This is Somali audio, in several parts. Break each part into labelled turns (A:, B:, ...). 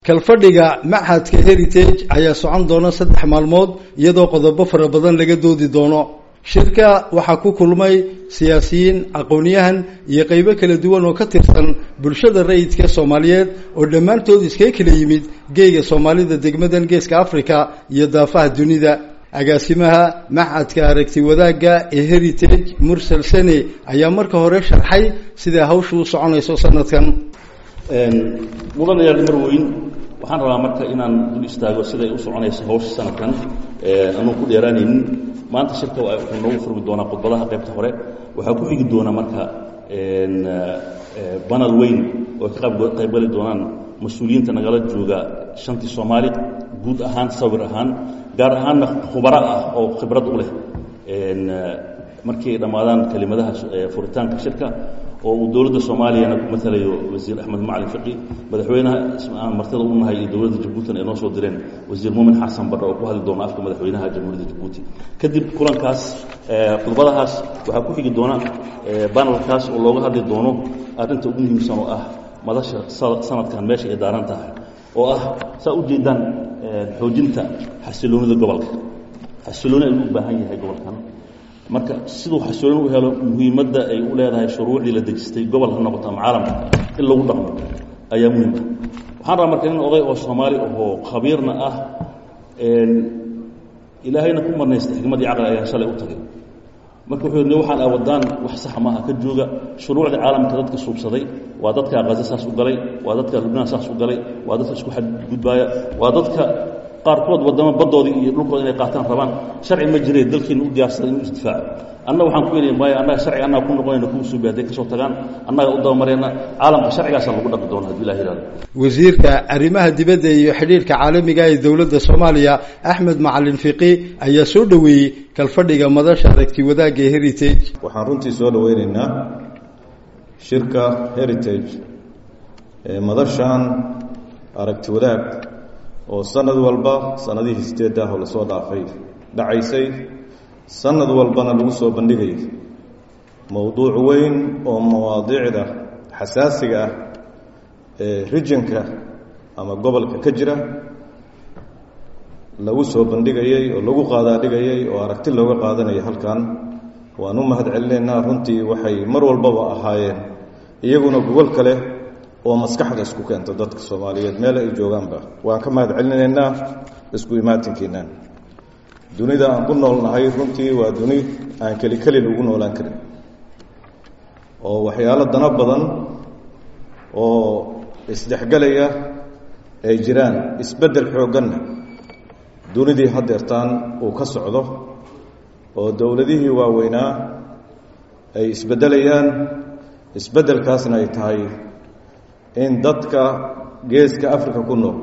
A: kalfadhiga machadka heritage ayaa socon doona saddex maalmood iyadoo qodobo fara badan laga doodi doono shirka waxaa ku kulmay siyaasiyiin aqoon-yahan iyo qeybo kala duwan oo ka tirsan bulshada rayidka soomaaliyeed oo dhammaantood iskaga kala yimid geega soomaalida degmadan geeska africa iyo daafaha dunida agaasimaha machadka aragti wadaagga ee heritage mursal sene ayaa marka hore sharxay siday hawshu u soconayso sanadkan
B: mudanayaal marweyn waxaan rabaa marka inaan dul istaago siday u soconayso hawsha sanadkan anuu ku dheeraanaynin maanta shirka wuxuu noogu furmi doonaa khudbadaha qaybta hore waxaa ku xigi doona marka banal weyn oo ka qaybgali doonaan mas-uuliyiinta nagala jooga shantii soomaali guud ahaan sawir ahaan gaar ahaanna khubaro ah oo khibrad u leh markii ay dhammaadaan kelimadaha furitaanka shirka oo uu dowladda soomaaliyana ku matalayo wasiir axmed macalin fiqi madaxweynaha aan martida u nahay iyo dowladda jabuutina ay noo soo direen wasiir muumin xasan badhe oo ku hadli doona afka madaxweynaha jamhuuriyadda jabuuti kadib kulankaas khudbadahaas waxaa ku xigi doona banalkaas oo looga hadli doono arrinta ugu muhiimsan oo ah madasha sanadkan meesha ay daaran tahay oo ah saa u jeedaan xoojinta xasiloonida gobolka xasilooni ayuu u baahan yahay gobolkan marka siduu xasilooni u helo muhiimadda ay u leedahay shuruucdii la dejistay gobol ha noqoto ama caalamka in lagu dhaqmo ayaa muhiim ah waxaan rabaa marka nin oday oo soomaali ahoo khabiirna ah ilaahayna ku marnaystay xikmaddii caqli ayaan shalay u tagay marka wuxuu yidhi waxaan awadaan wax saxa maaha ka jooga shuruucda caalamka dadka suubsaday waa dadka qaza saas u galay waa dadka lubnaan saas u galay waa dadka isku xadgudbaaya waa dadka qaarkood waddamo baddoodii iyo dhulkooda inay qaataan rabaan sharci ma jiree dalkiina u diyaarsaday inuu isdifaaco annaga waxaan ku yidhi maya annaga sharci annaga ku noqonayna kuwa suubi hadday ka soo tagaan annaga u dabamarayna caalamka sharcigaasaa lagu dhaqi doona haddii ilah yihahdo
A: wasiirka arrimaha dibadda iyo xidhiirka caalamiga ee dowladda soomaaliya axmed macalin fiqi ayaa soo dhoweeyey kalfadhiga madasha aragti wadaagga ee heritage
C: waxaan runtii soo dhoweynaynaa shirka heritage ee madashan aragti wadaag oo sanad walba sanadihii sideed ah oo lasoo dhaafay dhacaysay sanad walbana lagu soo bandhigay mowduuc weyn oo mawaadiicda xasaasiga ah ee rijinka ama gobolka ka jira lagu soo bandhigayey oo lagu qaadaadhigayay oo aragti looga qaadanaya halkan waan u mahad celinaynaa runtii waxay mar walbaba ahaayeen iyaguna gogol kale oo maskaxda isku keento dadka soomaaliyeed meel ay joogaanba waan ka mahad celinaynaa isku imaatinkiina dunida aan ku noolnahay runtii waa duni aan keli kelin ugu noolaan karin oo waxyaalo dano badan oo isdhexgelaya ay jiraan isbeddel xoogganna dunidii haddeertaan uu ka socdo oo dowladihii waaweynaa ay isbeddelayaan isbeddelkaasna ay tahay in dadka geeska africa ku nool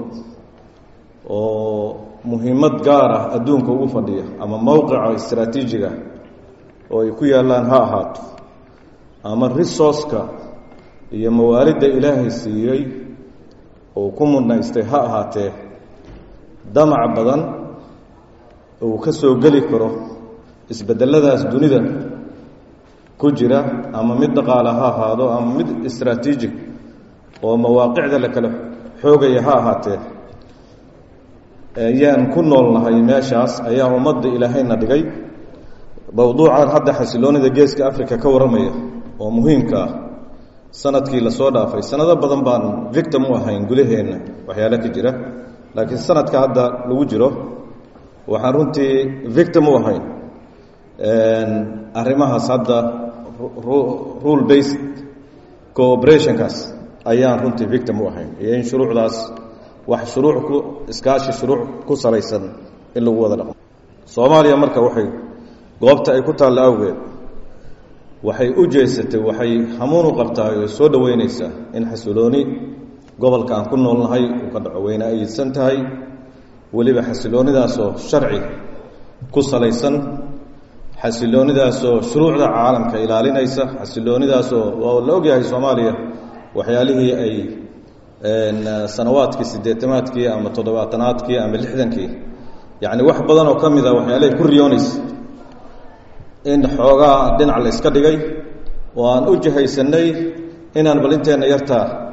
C: oo muhiimad gaar ah adduunka ugu fadhiya ama mowqica istraatiijiga oo ay ku yaallaan ha ahaato ama resourceka iyo mawaalidda ilaahay siiyey uu ku mudnaystay ha ahaatee damac badan uu ka soo geli karo isbedeladaas dunida ku jira ama mid dhaqaale ha ahaado ama mid istraatiijig oo mawaaqicda la kala xoogaya ha ahaatee ayaan ku noolnahay meeshaas ayaa ummadda ilaahayna dhigay mowduucan hadda xasiloonida geeska africa ka warramaya oo muhiimka ah sanadkii lasoo dhaafay sanado badan baan victim u ahayn gudaheenna waxyaalo ka jira laakiin sanadka hadda lagu jiro waxaan runtii victim u ahayn arrimahaas hadda rule based cooperationkaas ayaan runtii victim u ahayn iyo in shuruucdaas wax shuruuc ku iskaashi shuruuc ku salaysan in lagu wada dhaqmo soomaaliya marka waxay goobta ay ku taalla awgeed waxay u jeesatay waxay hamuun u qabtaa oo soo dhoweynaysaa in xasilooni gobolka aan ku noolnahay uu ka dhaco weyna ayidsan tahay weliba xasiloonidaasoo sharci ku salaysan xasiloonidaasoo shuruucda caalamka ilaalinaysa xasiloonidaasoo waa la ogyahay soomaaliya waxyaalihii ay sanawaadkii siddeetamaadkii ama toddobaatanaadkii ama lixdankii yacni wax badan oo ka mid a waxyaalahay ku riyoonaysa in xoogaa dhinac la yska dhigay oo aan u jihaysanay inaan bal inteenna yartaa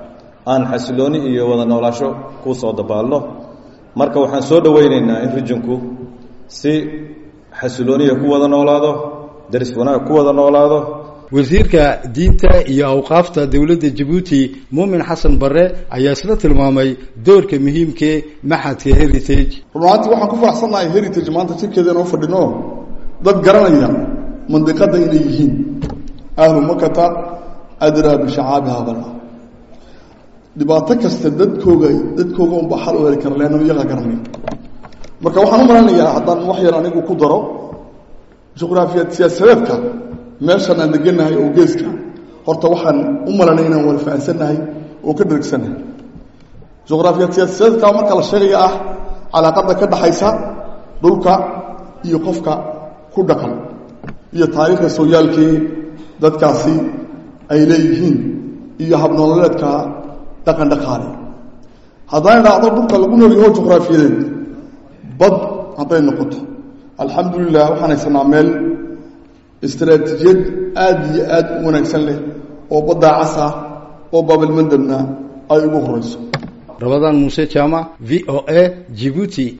C: aan xasilooni iyo wada noolaasho ku soo dabaalno marka waxaan soo dhoweyneynaa in rijinku si xasilooniya ku wada noolaado daris wanaag ku wada noolaado
A: wasiirka diinta iyo awqaafta dowladda jabuuti muumin xasan barre ayaa isla tilmaamay doorka muhiimkee maxadka heritage
D: runaantii waxaan ku faraxsannahay heritage maanta jirkeeda inoo fadhino dad garanaya mandiqadda inay yihiin ahlu makata adraa bishacaabiha bala dhibaato kasta dadkooga dadkooga unba xal u heli kara leanna iyaga garanay marka waxaan u malanayaa haddaan wax yar anigu ku daro juqraafiyaad siyaasadeedka meeshan aan deganahay oo geeska horta waxaan u malanay inaan wada fahansannahay oo ka dhergsannahay juqraafiyaad siyaasadeedka marka la sheegaya ah calaaqada ka dhaxaysa dhulka iyo qofka ku dhaqan iyo taariikhda sooyaalkii dadkaasi ay leeyihiin iyo habnoololeedka dhaqan dhaqaale haddaan idhaahdo dhulka lagu nool yaho juqraafiyadeed bad hadday noqoto alxamdulilah waxaan haysanaa meel istaraatiijiyad aada iyo aad u wanaagsan leh oo baddaa cas ah oo baabilmandabna ay ugu horeyso
A: rabadaan muuse jaamac v o a jibuuti